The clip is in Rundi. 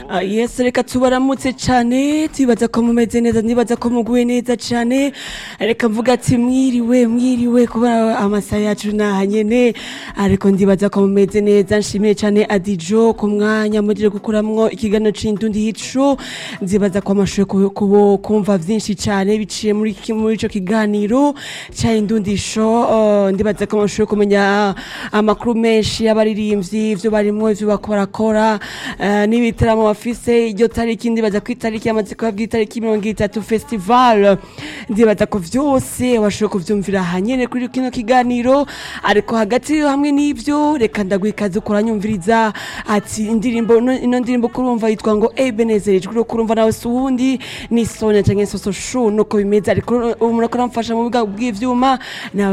Ah, yes reka tubaramutse cyane tubaza ko mumeze neza ndibaza ko muguwe neza cyane reka mvuga ati mwiriwe mwiriwe kuba amasaha yacu naha nyene ariko ndibaza ko mumeze neza nshimiye cyane adijo ku mwanya murire gukuramwo ikiganiro c'indundi hico ndibaza ko amashure kubo kumva vyinshi cyane biciye muri ki- muri ico kiganiro ca indundi show uh, ndibaza ko amashure kumenya amakuru menshi y'abaririmbyi ivyo barimwo ivyo bako barakora eh, n'ibitaramo bafise iryo tariki ndibaza ko itariki yamaze kuba bw'itariki mirongo itatu festival ndibaza ko vyose washoboye kuvyumvira hanyene kuri kino kiganiro ariko hagati hamwe n'ivyo reka ndaguha ikaze ukuranyumviriza ati indirimbo ino ino ndirimbo kurumva yitwa ngo ebenezerejwe uri kurumva nawe si uwundi ni sonia canke soso shu nuko bimeze ariko umuntu aramfasha mu bwa bw'ivyuma nawe